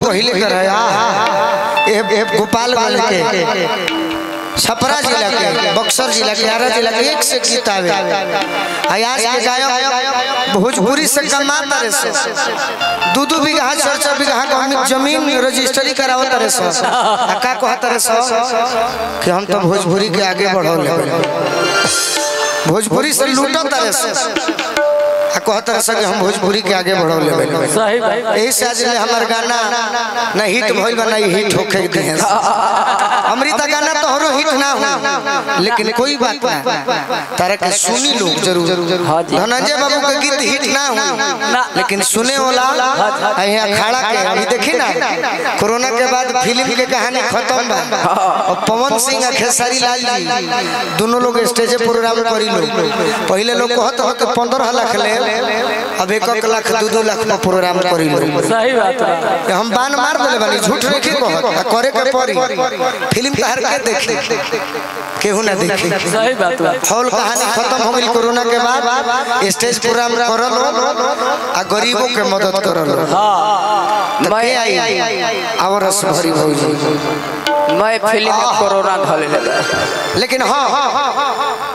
पहले कर है ए, ए, गोपालगंज के छपरा जिला के बक्सर जिला के आरा जिला के एक से गीत आवे आयास के गायक भोजपुरी से कमाता रे से दू दू बीघा चार चार बीघा का जमीन रजिस्ट्री करावत रे से आ का कहत रे से कि हम तो भोजपुरी के आगे बढ़ौले भोजपुरी से लूटत रे से आ कहत रहे कि हम भोजपुरी के आगे बढ़ौले बानी। सही भाई यही से आज ले हमार गाना ना हिट भइल बा ना हिट होखे दे अमृता गाना तोहरो हिट ना हो लेकिन कोई बात ना तारा के सुनी लोग जरूर हाँ जी। धनंजय बाबू के गीत हिट ना हो लेकिन सुने वाला यहाँ अखाड़ा के अभी देखी ना कोरोना के बाद फिल्म के कहानी खत्म बा और पवन सिंह और खेसारी लाल जी दोनों लोग स्टेज प्रोग्राम करी लोग पहले लोग कहत हो कि पंद्रह लाख ले अब एक एक लाख दो दो लाख में प्रोग्राम करी लोग सही बात है कि हम बान मार देले बानी झूठ नहीं के कहत आ करे के पड़ी फिल्म तहर के देखे केहू ना देखे सही बात है हॉल कहानी खत्म हो गई कोरोना के बाद स्टेज प्रोग्राम करल आ गरीबों के मदद करल हाँ मैं आई और रस भरी भौजी मैं फिल्म में कोरोना धले लगा लेकिन हाँ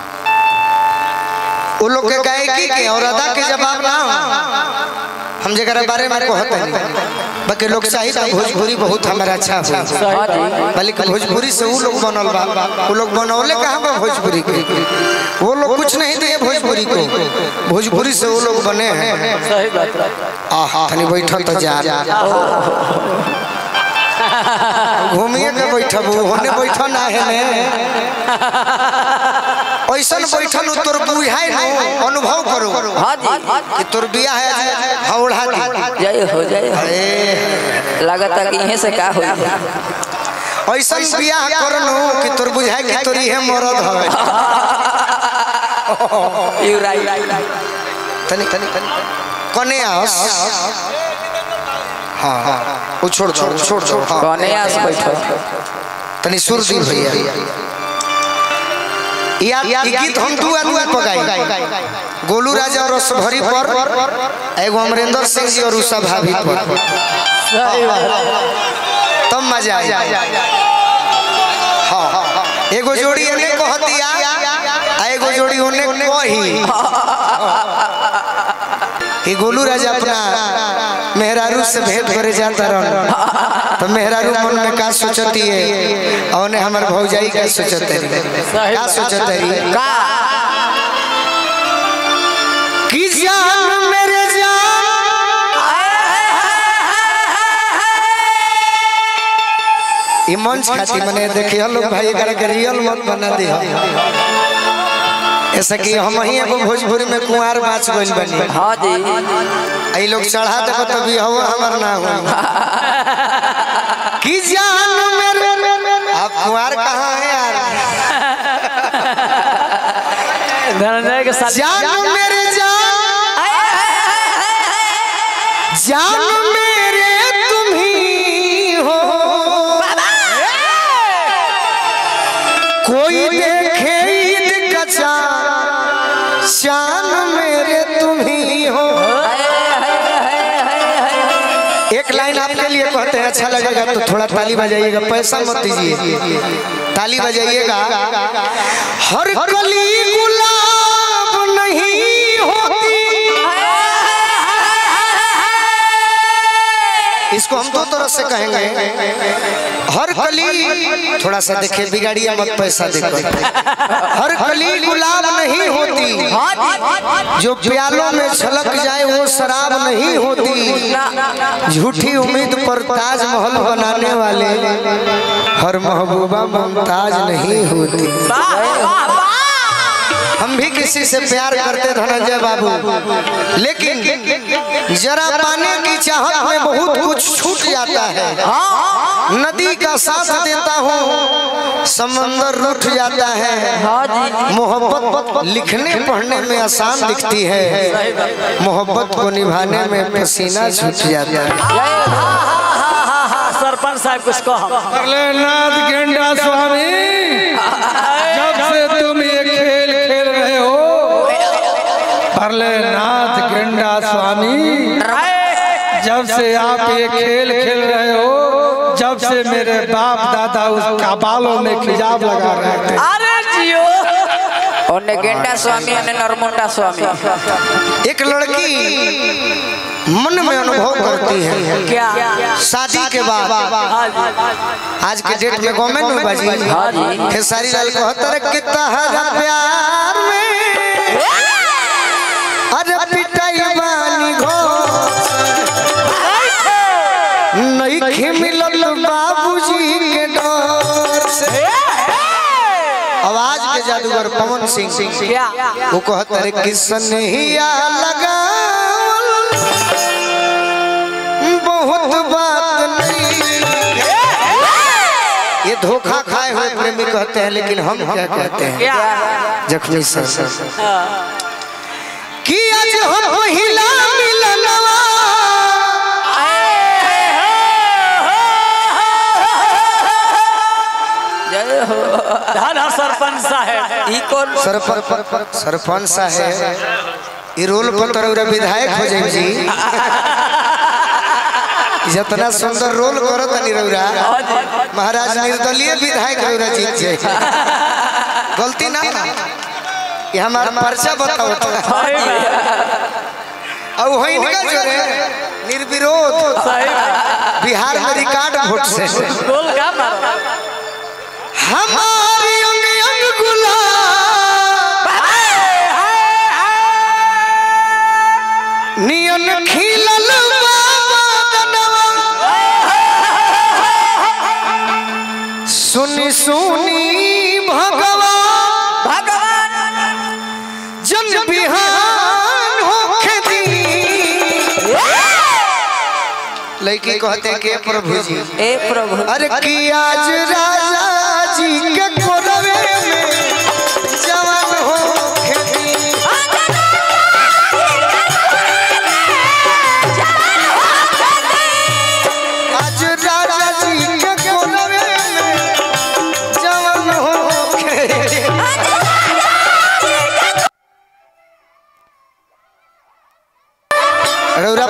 वो लोग के गायकी के और अदा के जवाब ना हो। हम जरा बारे में कहते हैं बाकी लोग साहित्य भोजपुरी बहुत हमारा अच्छा हो सही बल्कि भोजपुरी से वो लोग बनल बा वो लोग बनौले कहाँ बा भोजपुरी के वो लोग कुछ नहीं दिए भोजपुरी को भोजपुरी से वो लोग बने हैं सही बात है आहा तनी बैठल तो जा घूमिए के बैठब होने बैठ ना है ने ऐसन बैठल उ तोर बुझाई नो अनुभव करो हाँ जी कि तोर बिया है हौड़ा दी जय हो जय हो। अरे लगता कि यहीं से का हो ऐसन बियाह करनु कि तोर बुझाई कि तोर इहे मरद हवे यू राइट तनी तनी कने आस हाँ हाँ वो छोड़ छोड़ छोड़ छोड़ हाँ कौने आस बैठो तनी सुर दी भैया या ई गीत हम दू आदमी पर गाई गोलू राजा और रसभरी पर एगो अमरेंद्र सिंह जी और उषा भाभी पर सही बात तब मजा आई हाँ एगो जोड़ी एने कह दिया आ एगो जोड़ी ओने कही कि गोलू राजा अपना मेहरारू से भेंट करे जाता रहन तो मेहरारू मन में का सोचती है और ने हमर भौजाई का सोचते रही का सोचते रही का कि जान मेरे जान ई मंच खाती मने देखिए लोग भाई एकरा के रियल मत बना दे ऐसा कि हम ही एगो भोजपुरी में कुंवार बाच गइल बनी हाँ जी आई लोग चढ़ा देबो तो भी हवा हमर ना हो कि जान मेरे आप कुंवार कहाँ है यार धनंजय के साथ जान मेरे जान जान मेरे तुम ही हो कोई देखे ईद का चांद शान मेरे तुम ही हो एक लाइन आपके लिए कहते हैं अच्छा लगेगा तो थोड़ा ताली बजाइएगा पैसा मत दीजिए ताली बजाइएगा हर कली गुलाब नहीं होती इसको हम दो तरह से कहेंगे हर कली थोड़ा सा देखिए बिगाड़िए मत पैसा देखो हर कली गुलाब नहीं होती जो प्यालों में छलक जाए वो शराब नहीं होती झूठी उम्मीद पर ताजमहल बनाने वाले हर महबूबा मुमताज नहीं होती हम भी किसी से प्यार करते धनंजय बाबू लेकिन जरा पाने की चाहत में बहुत कुछ छूट जाता है नदी का साथ देता हूँ समंदर रूठ जाता है मोहब्बत लिखने पढ़ने में आसान दिखती है मोहब्बत को निभाने में पसीना छूट जाता है सरपंच साहब कुछ कहो भोलेनाथ गेंडा स्वामी जब से तुम ये खेल खेल रहे हो भोलेनाथ गेंडा स्वामी जब जब से आप ये खेल खेल रहे हो जब से मेरे बाप दादा उसका बालों में खिजाब लगा रहे थे अरे जियो ओने गेंडा स्वामी ओने नरमुंडा स्वामी एक लड़की मन में अनुभव करती है क्या शादी के बाद हाँ जी आज के डेट में गवर्नमेंट में बाजी खेसारी लाल को हतर के तहरा प्यार में अरे पिटाई बानी घो नहीं खे मिलल बाबूजी के डर से आवाज के जादूगर पवन सिंह क्या वो कहता है किसन हिया लगावल बहुत बात नहीं ये धोखा खाए हुए प्रेमी कहते हैं लेकिन हम क्या कहते हैं क्या जख्मी सर कि आज हम पहिला मिलनवा जय हो धन है सरपंच साहब ई कौन सरपंच सरपंच साहब ये रोल पर तरह विधायक हो जाए जी जितना सुंदर रोल करो तनी रौरा महाराज निर्दलीय विधायक रौरा जीत जाए गलती ना ये हमारा पर्चा बताओ तो। और वही इनका जो है निर्विरोध सही बिहार में रिकॉर्ड वोट से गोल का मारो हमारी अंग अंग गुलाब नियन खिलल बाबा सुनी सुनी भगवान भगवान जन बिहान होखे दी लड़की कहते हैं के प्रभु जी ए प्रभु अरे कि आज राजा जी के कोरवे में जवान हो खेती आज राजा जी के कोरवे में जवान हो खेती रौरा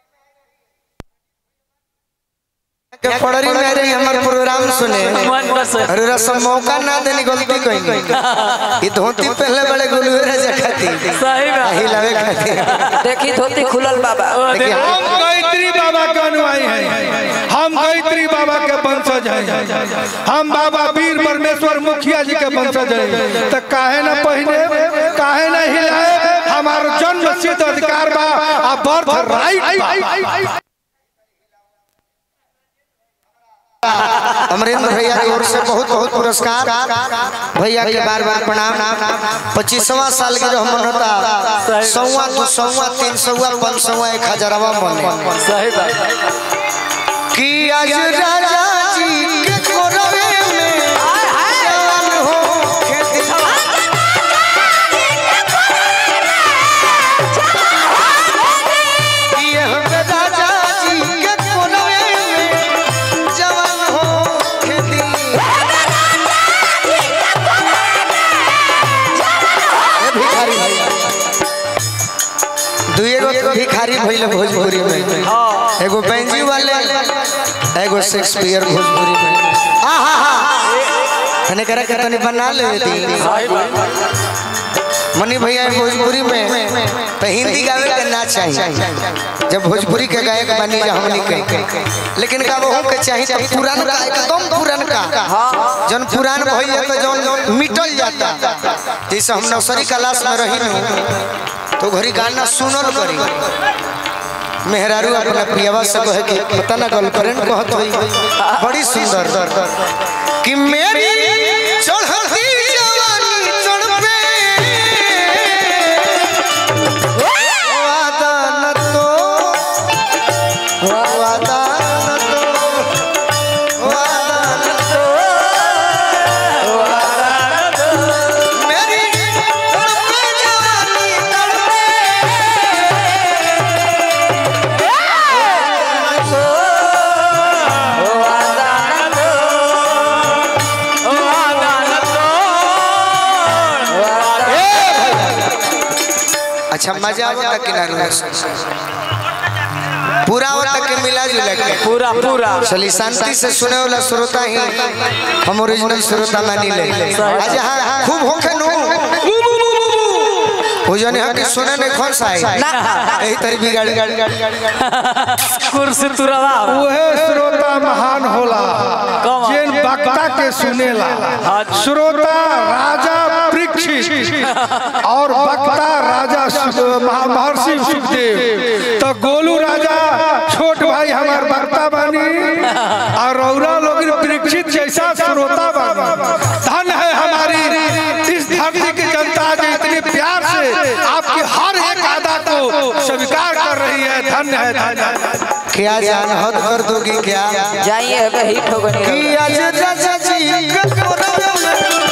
के पड़री में रही हमार प्रोग्राम सुने मन बस अरे सब मौका ना देनी गलती कहीं ये धोती पहले बड़े गुलुरे जखाती सही बात यही लगे खाती देखी धोती खुलल बाबा ओ, देखिए, देखो। हम गायत्री बाबा के अनुयायी हैं हम गायत्री बाबा के वंशज हैं हम बाबा वीर परमेश्वर मुखिया जी के वंशज हैं तो काहे न पहने काहे न हिलाए हमारा जन्म सिद्ध अधिकार बा आ बर्थ राइट अमरेंद्र भैया की ओर से बहुत बहुत पुरस्कार भैया के बार बार प्रणाम पच्चीसवा साल के जो मन होता सौवा दो सौवा तीन सौवा पाँच सौवा एक हजारवा मन सही बात कि आज राजा जी के कोरवे में जवान हो खेती ये हम राजा जी के कोरवे में जवान हो खेती ए भिखारी भैया दुए गो भिखारी भइल भोजपुरी में एगो बेंजी वाले एगो शेक्सपियर भोजपुरी में आ हा हा तने करे के तनी बना ले दी मनी भैया भोजपुरी में तो हिंदी गावे के ना चाहिए जब भोजपुरी के गायक बनी जा हमनी के लेकिन का वहू के चाहिए तो पुरान का एकदम पुरान का जन पुरान भइल तो जौन मिटल जाता जैसे हम नर्सरी क्लास में रही नु तो घरी गाना सुनल करी मेहरारू अपना प्रियवा से कहे कि पता ना गर्लफ्रेंड कहत होई बड़ी सुंदर कि मेरी चढ़ती जवानी तड़पे वादा न तो वादा न तो वादा न तो मेरी तड़पे जवानी तड़पे अच्छा मजा आवता किनारे पूरा होता के मिला जुला के पूरा पूरा चली शांति से सुने वाला श्रोता ही हम ओरिजिनल श्रोता मानी ले आज हाँ खूब होखे नु वो जने हक सुने नहीं खोन सा यही तरी बिगाड़ कुर्सी तुरवा उहे श्रोता महान होला कौन? जेन वक्ता के सुनेला श्रोता राजा परीक्षित और वक्ता राजा सु- महा- महर्षि सुखदेव तो गोलू राजा छोट भाई हमार वक्ता बनी और रौरा लोग परीक्षित जैसा श्रोता बनी धन है हमारी इस धरती की जनता जो इतने प्यार से आपकी हर एक अदा को स्वीकार कर रही है धन्य है धन्य है क्या जान हद कर दोगी क्या जाइए अबे हिट हो गई कि आज राजा जी के कोरवे में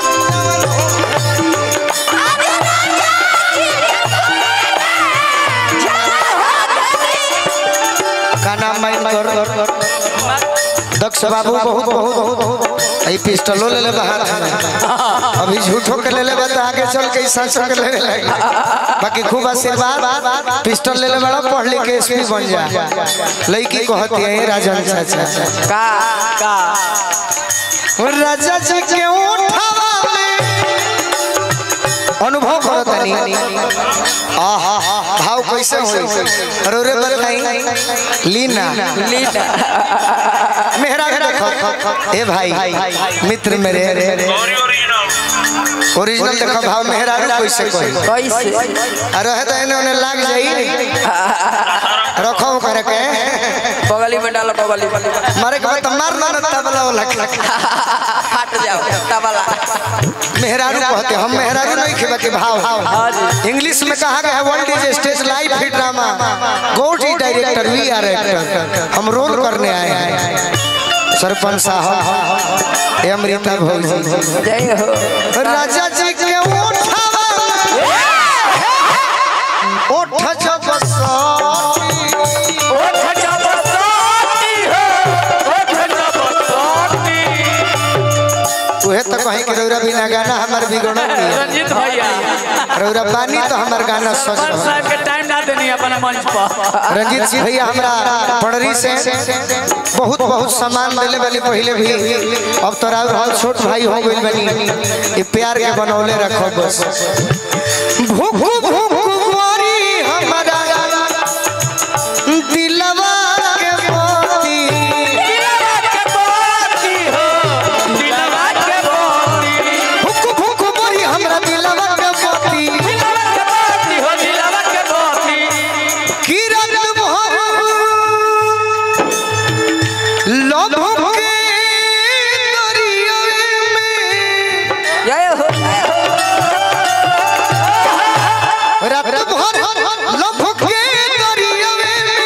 का नाम माइन कर दक्ष बाबू बहुत बहुत बहुत आई पिस्टलो ले ले हाथ में अभी झूठो के ले ले बता आगे चल के सच के ले ले बाकी खूब आशीर्वाद पिस्टल ले ले बड़ा पढ़ लिख के एसपी बन जा लड़की कहती है राजन चाचा का का राजा जी के उठावा में अनुभव करो तनी आहा भाव कैसे होई अरे रे बताई लीना लीना मेहरा के देखो ए भाई मित्र मेरे ओरिजिनल देखो भाव मेहरा रे कैसे कोई कैसे अरे है तो इन्हें उन्हें लाग जाई रखो कर के बगली में डालो बगली में मारे के बाद मार ना तबला वाला फट जाओ तबला मेहरारू कहते हम मेहरारू नहीं खेबा के भाव इंग्लिश में कहा गया है world is stage live hit drama god is director we are actor हम रोल करने आए हैं सरपंच साहब ये अमृता भौजी जय हो राजा जी के उठावा उठ जब सती ओठ जबरदस्ती हो ओठ जबरदस्ती उहे तो कहीं के रौरा बिना गाना हमार बिगड़ल नहीं रंजीत भैया रौरा पानी तो हमार गाना सच पर हो साहब के टाइम ना देनी अपने मंच पर रंजीत सिंह भैया हमरा पड़री से बहुत बहुत सम्मान दिले वाली पहले भी अब तो राउर हाल छोट भाई हो गइल बनी ये प्यार के बनौले रखो बस भूख भूख कुंवारी हमरा दिलवा के मोती दिलवा के बाती हो दिलवा के बाती भूख भूख कुंवारी हमरा दिलवा के मोती दिलवा के बाती हो दिलवा के बाती किरण भर लोभ के दरिया में जय हो जय हो रात भर लोभ के दरिया में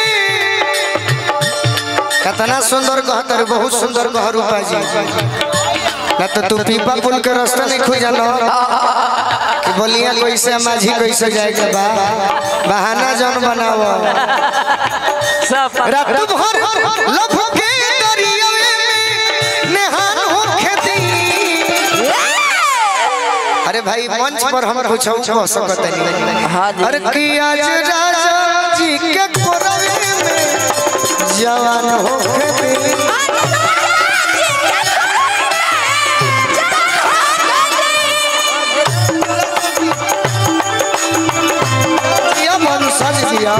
कितना सुंदर कहतर बहुत सुंदर कह रूपा जी ना तो तू पीपा पुल के रास्ता नहीं खुज जानो कि बोलिया कैसे माझी कैसे जाए के बा बहाना जन बनाओ सब रात भर लभ के दरिया में नेहान हो खेती अरे भाई मंच पर हम कुछ कह सकत नहीं हाँ जी अरे कि आज राजा जी के कोरवे में जवान हो खेती या मन सज दिया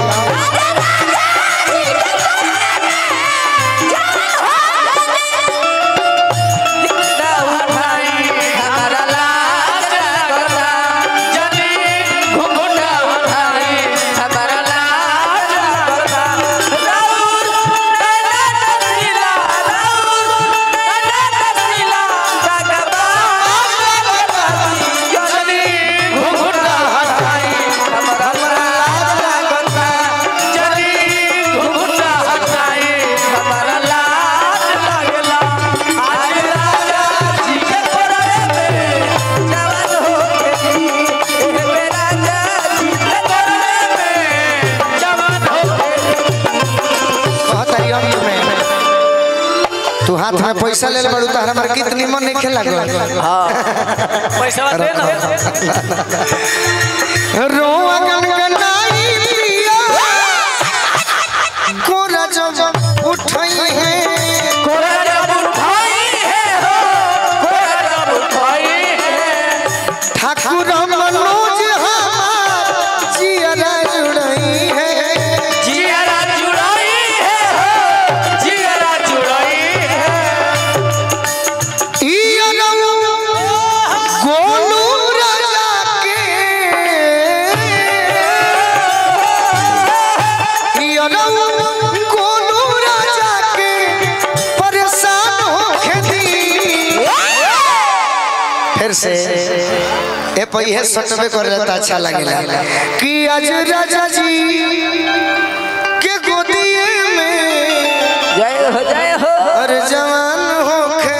हमारा लाज करना जनी घुघुटा उठाई हमारा लाज करना राउर नैना तस्वीला राउर नैना तस्वीला जनी घुघुटा उठाई जनी घुघुटा उठाई हमारा लाज लागला आज राजा जी के कोरवे में जवान हो गई ए मेरा जाजी कोरवे में जवान हो कहतरी अंत में तू हाथ में पैसा ले बड़ू तो हमार कितनी मन नहीं खेला पैसा दे ना रोआ गनगनाई पिया को फिर से ए पहिए सटवे कर लेता अच्छा लगेला कि आज राजा जी के गोदिए में जय हो जय हो अरे जवान होखे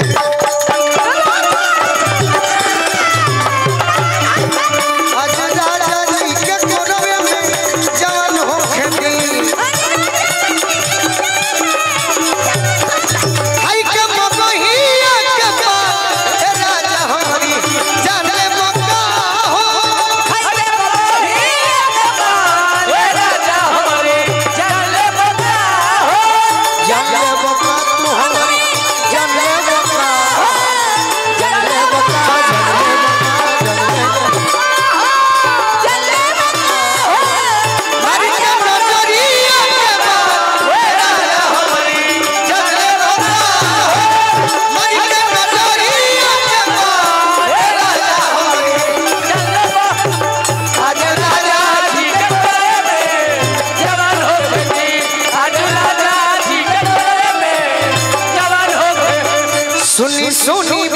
आज राजा जी के गोदवे में जवान होखे दी आई के मगहिया के बा ए राजा हमारी जाने मका हो जाने मका तू हमारी जाने मका जाने मका जाने मका जाने मका मारी के नजरिया के बा ए राजा हमारी जाने मका मारी के नजरिया के बा ए राजा हमारी आज राजा सुनी सुनी